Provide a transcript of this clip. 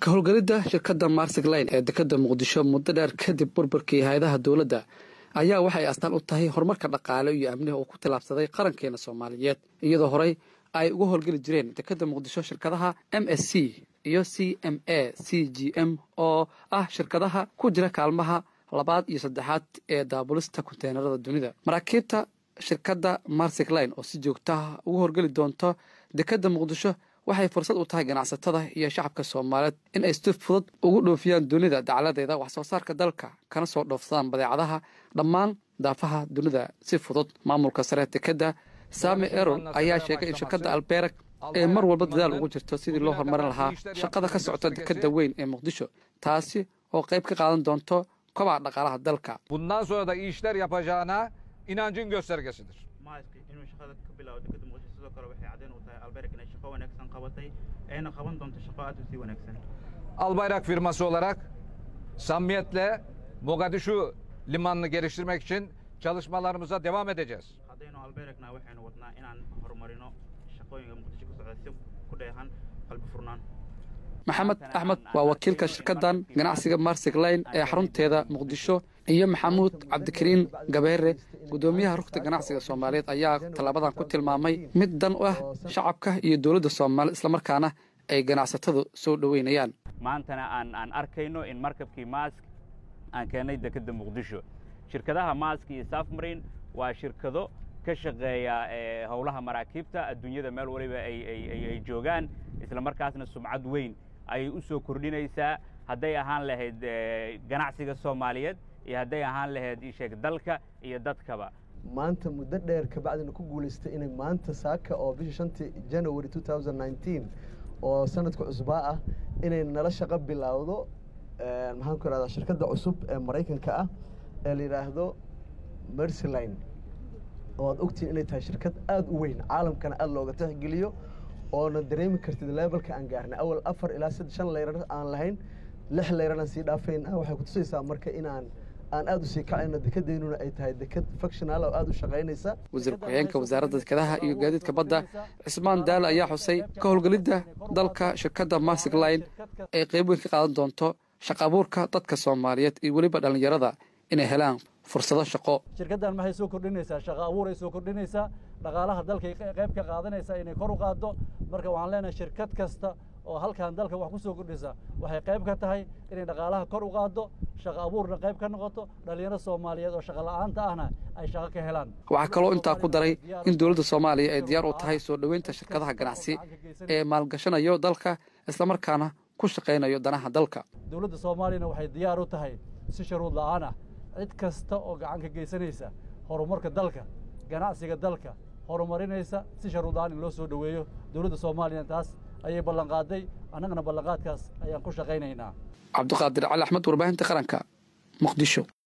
ka howlgelidda shirkadda marsig line ee dekadda muqdisho muddo dheer kadib burburkii hay-adaha dowladda ayaa waxay astaan u tahay horumarka dhaqaale iyo amniha uu ku tillaabsaday qarankeena soomaaliyeed iyadoo horey ay uga howlgeli jireen dekadda muqdisho shirkadaha m s c iyo c m a c g m oo ah shirkadaha ku jira kaalmaha labaad iyo saddexaad ee daabulista konteenarada dunida maraakiibta shirkadda marsig line oo si joogtaha ugu horgeli doonto dekadda muqdisho waxay fursad u tahay ganacsatada iyo shacabka soomaaliyeed in ay si fudud ugu dhoofiyaan dunida dacladeeda wax soo saarka dalka kana soo dhoofsadaan badeecadaha dhammaan daafaha dunida si fudud maamulka sare dekadda sami erol ayaa sheegay in shirkadda alberg ee mar walba dadaal ugu jirto sidii loo horumarin lahaa shaqada ka socota dekadda weyn ee muqdisho taasi oo qayb ka qaadan doonto kobaca dhaqaalaha dalka Bundan sonra da iyi işler yapacağına inancın göstergesidir. maaska inuu shaqada ka bilaabo dekadda muqdisho sidoo kale waxay caddeyn u tahay alberg inay shaqo wanaagsan qabatay ayna qaban doonto shaqo aad u sii wanaagsan Albayrak firması olarak samimiyetle Mogadishu limanını geliştirmek için çalışmalarımıza devam edeceğiz. haddaynu albergna waxaynu wadnaa inaan horumarino shaqooyinka muqdisho ka socda si ku dheehan qalbi furnaan maxamed axmed waa wakiilka shirkaddan ganacsiga marsig line ee xarunteeda muqdisho iyo maxamuud cabdikariin gabeere guddoomiyaha rugta ganacsiga soomaaliyeed ayaa tallaabadan ku tilmaamay mid dan u ah shacabka iyo dowladda soomaaliya islamarkaana ay ganacsatadu soo dhoweynayaan maantana aan aan arkayno in markabkii maask aan keennay dekedda muqdisho shirkadaha maask iyo safmarin waa shirkado ka shaqeeya ee howlaha maraakiibta adduunyada meel waliba ay ay ay ay joogaan isla markaasna sumcad weyn ayay u soo kordhinaysaa hadday ahaan lahayd ee, ganacsiga soomaaliyeed iyo hadday ahaan lahayd isheeg dalka iyo dadkaba maanta muddo dheer kabacdina ku guulaystay inay maanta saaka oo bisha shantii january two thousand nineteen oo sanadka cusbaa ah inay nala shaqo bilaawdo maxaan ku ihahdaa shirkadda cusub ee maraykanka ah ee la yidhaahdo mercyline oo aad ogtihin inay tahay shirkad aada u weyn caalamkana aada looga tixgeliyo oona dareemi kartid levelka aan gaarnay awal afar ilaa sad shan leyrar aan lahayn lix leyrar aan sii dhaafayn ah waxay kutusaysaa marka inaan aan aada u sii kacayno dekedeynuna ay tahay deked functional oo aada u shaqaynaysa wasiir ku-xigeenka wasaaradda dekedaha iyo gaadiidka badda cismaan daale ayaa xusay ka howlgelidda dalka shirkadda marsig line ay qayb weyn ka qaadan doonto shaqa abuurka dadka soomaaliyeed iyo weliba dhallinyarada inay helaan fursado shaqo shirkaddan maxay soo kordhinaysaa shaqo abuuray soo kordhinaysaa dhaqaalaha dalkay qayb ka qaadanaysaa inay kor u qaaddo marka waxaan leenahay shirkad kasta oo halkan dalka wax ku soo kordhisa waxay qayb ka tahay inay dhaqaalaha kor u qaaddo shaqo abuurna qayb ka noqoto dhallinyaro soomaaliyeed oo shaqo la'aanta ahna ay shaqo ka helaan waxaa kaloo intaa ku daray in dowladda soomaaliya ay diyaar u tahay soo dhoweynta shirkadaha ganacsi ee maalgashanayo dalka islamarkaana ku shaqaynayo danaha dalka dowladda soomaaliyana waxay diyaar u tahay si shuruud la'aan ah cid kasta oo gacan ka geysanaysa horumarka dalka ganacsiga dalka horumarinaysa si shuruud la'aan in loo soo dhoweeyo dowladda soomaaliyana taas ayay ballanqaaday annagana ballanqaadkaas ayaan ku shaqaynaynaa cabdiqaadir cali axmed warbaahinta qaranka muqdisho